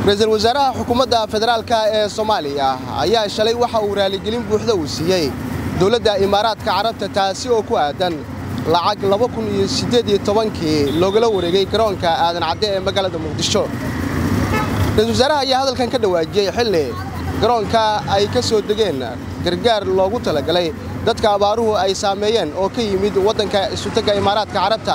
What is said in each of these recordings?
ra-iisul wasaaraha xukuumadda federaalka ee soomaaliya ayaa shalay waxa uu raaligelin buuxda uu siiyey dowladda imaaraadka carabta taasi oo ku aadan lacag laba kun iyo siddeed iyo tobankii loogala wareegay garoonka aadan cadde ee magaalada muqdisho ra-isul wasaaraha ayaa hadalkan ka dhawaajiyey xilli garoonka ay ka soo degeen gargaar loogu talagalay dadka abaaruhu ay saameeyeen oo ka yimid waddanka isutagga imaaraadka carabta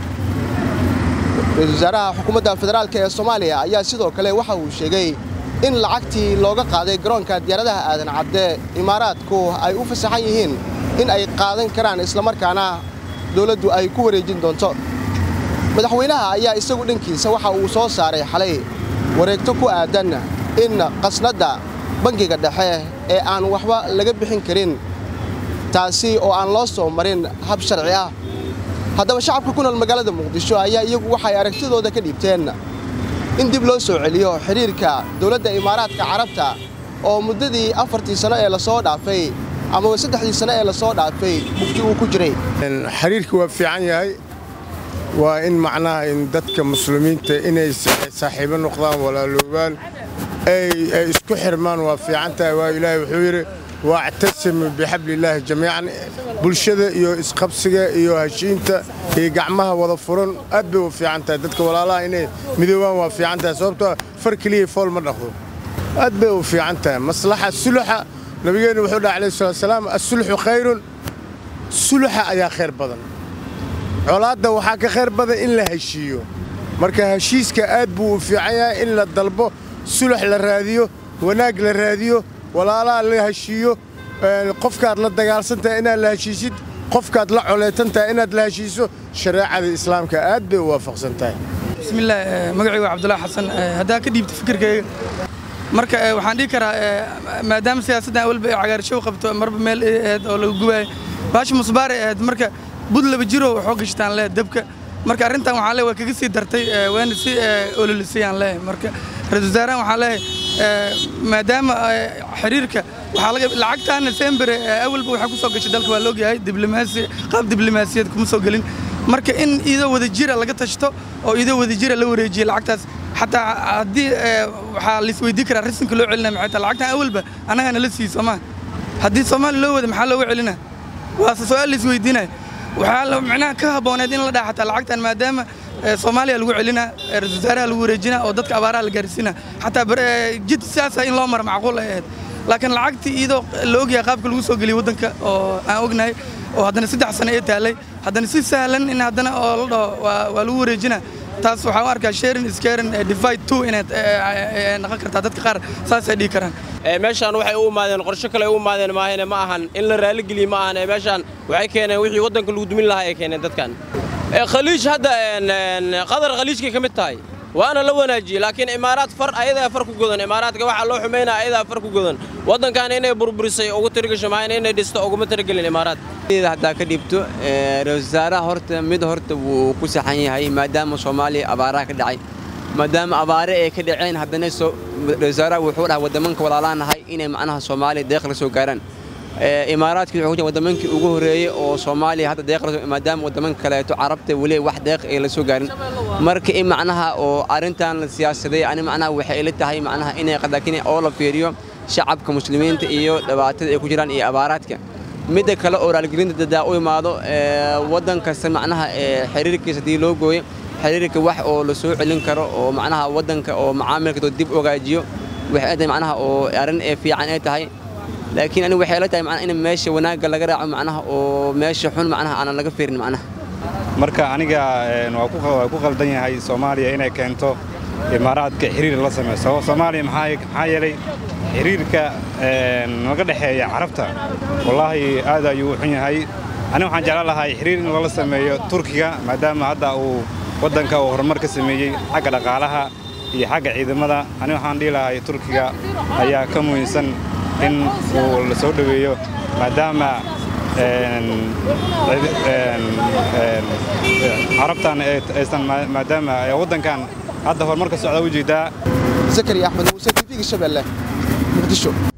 ra-isul wasaaraha xukuumadda federaalka ee soomaaliya ayaa sidoo kale waxa uu sheegay in lacagtii looga qaaday garoonka diyaaradaha aadan cadde imaaraadku ay u fasaxan yihiin in ay qaadan karaan islamarkaana dowladdu ay ku wareejin doonto madaxweynaha ayaa isagu dhankiisa waxa uu soo saaray xalay wareegto ku aadan in qasnadda bangiga dhexe ee aan waxba laga bixin karin taasi oo aan loo soo marin hab sharci ah haddaba shacabka ku nool magaalada muqdisho ayaa iyagu waxay aragtidooda ka dhiibteen in dib loo soo celiyo xidhiirka dowladda imaaraadka carabta oo muddadii afartii sano ee lasoo dhaafay amaba saddexdii sano ee lasoo dhaafay mugdi uu ku jiray xiriirka waa fiican yahay waa in macnaha in dadka muslimiinta inay saaxiibo noqdaan walaaloobaan ay isku xirmaan waa fiican tahay waa ilaahay wuxuu yidhi waactasimu bixablillaahi jamiican bulshada iyo isqabsiga iyo heshiinta iyo gacmaha wada furan aad bay u fiican tahay dadka walaalaha inay midoobaan waa fiican tahay sababtoo far keliya fool ma dhaqdo aad bay u fiican tahay maslaxa suluxa nabigeennu wuxuu dhaha alayhi salatu wasalaam assulxu khayrun suluxa ayaa khayr badan colaadda waxaa ka khayr badan in la heshiiyo marka heshiiska aad buu u fiican yahay in la dalbo sulux la raadiyo wanaag la raadiyo walaalaha la heshiiyo qofkaad la dagaalsantahay inaad la heshiisid qofkaad la coleetantahay inaad la heshiiso shareecada islaamka aad bay u waafaqsan tahay bismillaah magacaygu waa cabdullaahi xasan haddaa ka dhiibta fikirkayga marka waxaan dhihi karaa maadaama siyaasaddan awalba ay cagaarshow qabto marba meel aheed oo laga gubaayo baashi musbaaray ahayd marka bud laba jiroo waxoo gashtaan leh dabka marka arrintan waxaan leeyahay waa kaga sii dartay waana si ololisay aan leeyahay marka ra-iisul wasaarahan waxaan leeyahay maadaama xiriirka waxaa laga lacagtaana sembere awalba waxaa ku soo gashay dalka waa la ogyahay diblomaasi qaab diblomaasiyad kuma soo gelin marka in idoo wada jira laga tashto oo idoo wada jira la wareejiyo lacagtaas xataa haddii waxaa laisweydii karaa risinka loo celinaya maxay tahay lacagtan awalba annagana la siiy soomaa haddii soomaaliya loo wada maxaa looga celina waase su-aal laisweydiinaya waxaa micnaha ka habbooneed in la dhaha xataa lacagtan maadaama soomaaliya lagu celinaa ra-isul wasaaraha lagu wareejinaa oo dadka abaaraha la gaarsiinaa xataa jid sidaasa in loo mara macquul ay ahayd laakiin lacagtii iyadoo la ogyahay qaabka lagu soo geliyay waddanka oo aan ognahay oo haddana saddex sano ee taallay haddana si sahlan in haddana oo la dhaho waa lagu wareejinaa taas waxaan u arkaa sharing scaring divide two inay noqon kartaa dadka qaar saasay dhihi karaan meeshaan waxay u imaadeen qorsho kale u imaadeen maahane ma ahan in la raaligeliye ma ahan meeshaan waxay keeneen wixii waddanka lagu dumin lahaa ay keeneen dadkan khaliij hadda qadar khaliijkay ka mid tahay waana la wanaajiyey laakiin imaaraad far ayadaa far ku godan imaaraadka waxaa loo xumaynaa ayadaa far ku godan waddankan inay burburisay ugu tirigasho maahan inay dhisto uguma tirigelin imaaraad haddaa ka dhiibto ra-isul wasaaraha horta mid horta wuu ku saxan yahay maadaama soomaaliya abaaraha ka dhacay maadaama abaare ay ka dhaceen haddana ra-isul wasaaraha wuxuu dhahay waddamanka walaalaanahay inay macnaha soomaaliya deeq la soo gaaraan imaaraadkii wuxuu ku waddamankii ugu horreeyey oo soomaaliya hadda deeq maadaama waddamanka kaleeto carabta weli wax deeq ay la soo gaarin marka in macnaha oo arrintan la siyaasaday ani macnaha waxay ila tahay macnaha inay qadakin oo la fiiriyo shacabka muslimiinta iyo dhibaatada ay ku jiraan iyo abaaraadka midda kale oo raalgelinta dadaa u imaado waddan kasta macnaha xiriirkiisa haddii loo gooyo xiriirka wax oo la soo celin karo oo macnaha waddanka oo macaamilka dib ogaajiyo waxay tahay macnaha oo arrin ee fiican ay tahay laakiin anigu waxay la tahay macnaha in meesha wanaagga laga raaco macnaha oo meesha xun macnaha aanan laga fiirin macnaha marka aniga waa ku qaldan yahay soomaaliya inay keento imaaraadka xiriir la samayso soomaaliya maxaa yeelay xiriirka naga dhexeeya carabta wallaahi aad ayuu u xun yahay aniga waxaan jeclaan lahay xiriir in lala sameeyo turkiga maadaama hadda uu waddanka uu horumar ka sameeyey xagga dhaqaalaha iyo xagga ciidamada aniga waxaan dhihi lahay turkiga ayaa ka muhiimsan in uu la soo dhoweeyo maadaama carabtan aysan maadaama waddankan hadda horumarka socda u jeedaa zakariya axmed muuse tv-ga shabeelle muqdisho